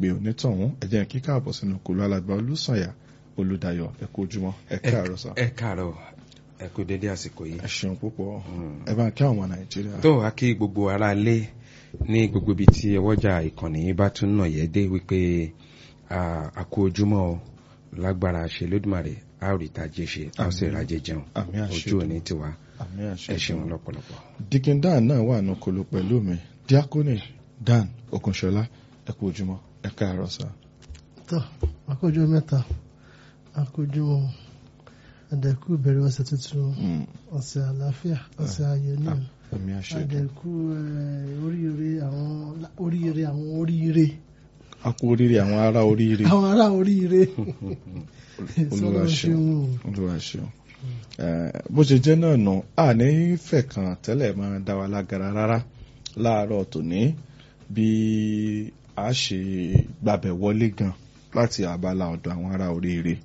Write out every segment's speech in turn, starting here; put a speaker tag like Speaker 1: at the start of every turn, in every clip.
Speaker 1: pe onítọ̀hún ẹ jẹ́ kí káàbọ̀ sínú kòló alàgbà olùsànyà olùdayọ̀ ẹ kú ojúmọ́ ẹ káàárọ̀ sá.
Speaker 2: ẹ káàárọ̀ ẹ kú dédé àsìkò yìí.
Speaker 1: ẹ ṣeun púpọ̀ ẹ bá kí àwọn ọmọ nàìjíríà.
Speaker 2: tó a kí gbogbo ara lé ní gbogbo ibi tí ọwọ́jà ìkànnì yìí bá tún nà yẹ́ dé wípé a kú ojúmọ́ o lágbára ṣe lódùmarè a ò rí tajé ṣe a ó sì rájẹ jẹun
Speaker 1: àmì àṣẹ
Speaker 2: ojú òní tiwa
Speaker 1: àmì àṣẹ
Speaker 2: ẹ ṣeun lọ́pọ̀lọpọ̀.
Speaker 1: dikin dan náà wà nù kòló pẹ̀lú mi diakoni dan okunṣọlá ẹ kú ojúmọ́ ẹ káàárọ̀ sá.
Speaker 3: tó àkójọ mẹ́ta àkójọ àdẹ̀kù ìbẹ̀rẹ̀ ọ̀sẹ̀ tuntun ọ̀sẹ̀ àlàáfíà ọ̀sẹ̀ ayọ̀ ní
Speaker 1: àmì àṣẹ
Speaker 3: àdẹ̀kù oríire àwọn oríire àwọn oríire
Speaker 1: a kú oríire àwọn ará oríire
Speaker 3: àwọn ará oríire
Speaker 1: olúwa
Speaker 3: sọlọ
Speaker 1: ṣeun
Speaker 3: ṣeun
Speaker 1: olúwa ṣeun bó ṣe jẹ́ náà nù a ní fẹ̀kàn tẹ́lẹ̀ máa dá wa lágara rárá láàárọ̀ tòní bí a ṣe gbàbẹ̀ wọlé gan láti abala ọ̀dọ̀ àwọn ará oríire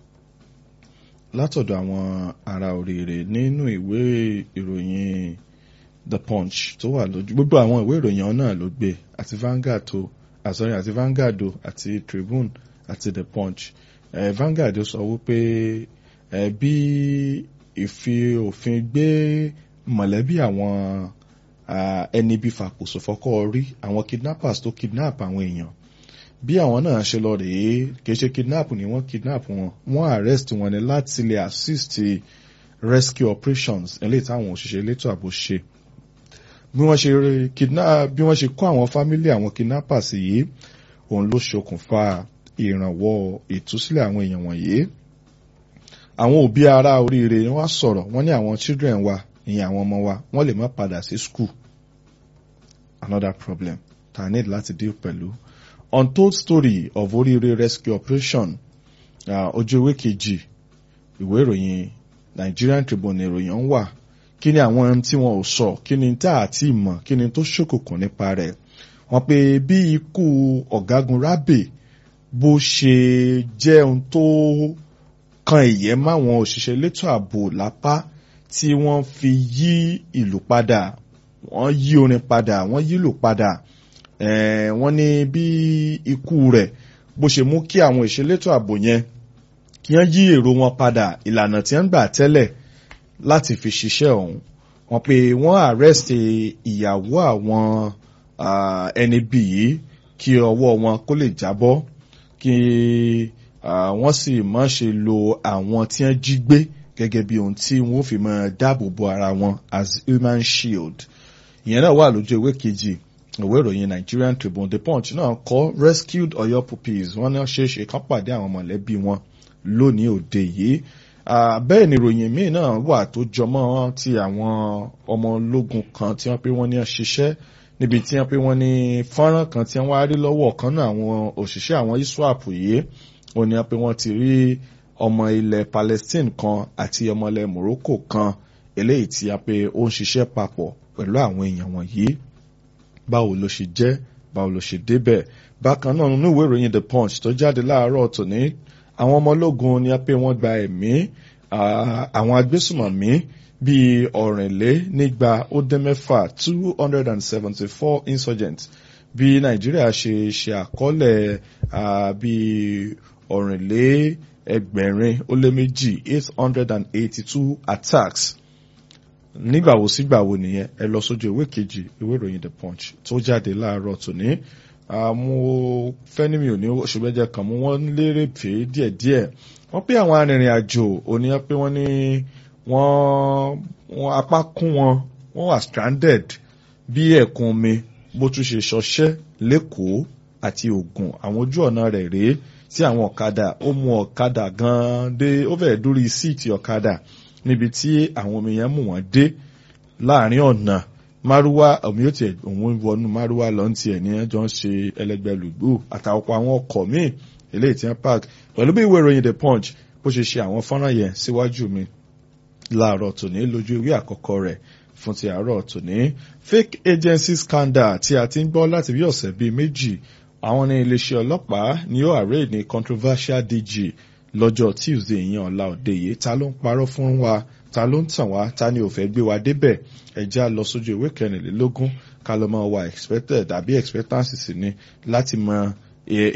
Speaker 1: látọ̀dọ̀ àwọn ará oríire nínú ìwé ìròyìn the punch tó wà lójú gbogbo àwọn ìwé ìròyìn náà ló gbé àti Vanguard tó àsọyìn àti Vanguard o àti Tribune àti the punch eh, Vanguard sọ wípé eh, bí ìfi òfin gbé mọ̀lẹ́bí àwọn ẹni bí fàkóso fọ́kọ́ rí àwọn kidnappers tó kidnap àwọn èèyàn bí àwọn náà ṣe lọ rèé kìí ṣe kidnap ni wọ́n kidnap wọn wọ́n arrest wọn ni láti lè assist rescue operations eléyìí táwọn òṣìṣẹ́ elétò ààbò ṣe bí wọ́n ṣe kidnap bí wọ́n ṣe kó àwọn family àwọn kidnappers yìí òun ló ṣokùnfà ìrànwọ́ ìtúsílẹ̀ àwọn èèyàn wọ̀nyí àwọn òbí ará oríire ni wọ́n sọ̀rọ̀ wọ́n ní àwọn children wa ìyẹn àwọn ọmọ wa wọ́n lè má padà sí school another problem tá a need láti deal pẹ̀lú untold story of oríire rescue operation ojú ewé kejì ìwé ìròyìn Nigerian Tribune ìròyìn ń wà kí ni àwọn ohun tí wọn ò sọ kí ni tá a ti mọ̀ kí ni tó ṣòkùnkùn nípa rẹ̀ wọ́n pé bí ikú ọ̀gágun Rábè bó ṣe jẹ́ ohun tó kan ìyẹ́ máwọn òṣìṣẹ́ elétò ààbò lápá tí wọ́n fi yí ìlú padà wọ́n yí orin padà wọ́n yí ìlú padà wọ́n ní bí ikú rẹ̀ bó ṣe mú kí àwọn ìṣelétò ààbò yẹn kí wọ́n yí èrò wọn padà ìlànà tí wọ́n gbà tẹ́lẹ̀ láti fi ṣiṣẹ́ ọ̀hún wọ́n pé wọ́n arrest ìyàwó àwọn ẹni bí yìí kí ọwọ́ wọn kó lè jábọ́ kí wọ́n sì má ṣe lo àwọn tí wọ́n jí gbé gẹ́gẹ́ bí ohun tí wọ́n fi máa dáàbò bo ara wọn as human shield ìyẹn náà wà lójú ewé kejì ìwé ìròyìn Nigerian Tribune The Punch náà kọ rescued Ọ̀yọ́ puppies wọ́n ní ṣe é ṣe kán pàdé àwọn mọ̀lẹ́bí wọn lónìí òde yìí bẹ́ẹ̀ ni ìròyìn míì náà wà tó jọmọ́ ti àwọn ọmọ ológun kan tí wọ́n pé wọ́n ní ṣiṣẹ́ níbi tí wọ́n pé wọ́n ní fọ́nrán kan tí wọ́n wá rí lọ́wọ́ kan náà àwọn òṣìṣẹ́ àwọn ISWAP yìí ó ní pé wọ́n ti rí ọmọ ilẹ̀ Palestine kan àti ọmọ ilẹ̀ Morocco kan eléyìí tí a pé ó ń ṣiṣẹ́ papọ̀ pẹ̀lú àwọn èèyàn wọ̀nyí báwo ló ṣe jẹ́ báwo ló ṣe débẹ̀ bákan náà nínú ìwé ìròyìn The Punch tó jáde láàárọ̀ tòní àwọn ọmọ ológun ni a pé wọ́n gba ẹ̀mí àwọn agbésùmọ̀mí bíi ọ̀rìnlé nígba ó dé mẹ́fà two hundred and seventy four insurgents bí Nàìjíríà ṣe ṣe àkọọ́lẹ̀ bíi ọ̀rìnlé ẹgbẹ̀rin ó lé méjì eight hundred and eighty two attacks nígbàwo sígbàwo nìyẹn ẹ lọ sójú ìwé kejì ìwé ìròyìn the punch tó jáde láàárọ̀ tòní mo fẹ́ ní mi ò ní ṣùgbẹ́jẹ kan mú wọ́n lérè pé díẹ̀díẹ̀ wọ́n pé àwọn arìnrìn àjò òní pé wọ́n ní wọ́n apá kún wọn wọ́n wà stranded bí ẹ̀kún omi bó tún ṣe ṣọṣẹ́ lẹ́kọ̀ọ́ àti Ògùn àwọn ojú ọ̀nà rẹ̀ rèé tí àwọn ọ̀kadà ó mú ọ̀kadà gan-an dé ó fẹ́ẹ̀ dórí síìtì ọ̀kadà níbi tí àwọn omi yẹn mú wọn dé láàrin ọ̀nà márúwá omi yóò tiẹ̀ òun wọnú márúwá lọ́n tiẹ̀ ní ẹjọ́ ń ṣe ẹlẹgbẹ́lùgbò àtàwọn àwọn ọkọ̀ míì eléyìí tí wọ́n park pẹ̀lú bí ìwé ìròyìn the punch bó ṣe ṣe àwọn fọ́nrán yẹn síwájú mi láàárọ̀ tòní lójú ìwé àkọ́kọ́ rẹ̀ fún ti àárọ̀ tòní fake agency scandal tí a ti ń gbọ́ láti bí ọ̀sẹ̀ bíi méjì àwọn ní iléeṣẹ́ ọlọ́pàá ni ó arraign ní controversial DG lọ́jọ́ Tuesday yẹn ọ̀la òde yìí ta ló ń parọ́ fún wa ta ló ń tàn wá ta ni ò fẹ́ gbé wa débẹ̀ ẹ̀já lọ sójú ìwé kẹrìnlélógún ká ló máa wà expected àbí expectancy sí ni láti mọ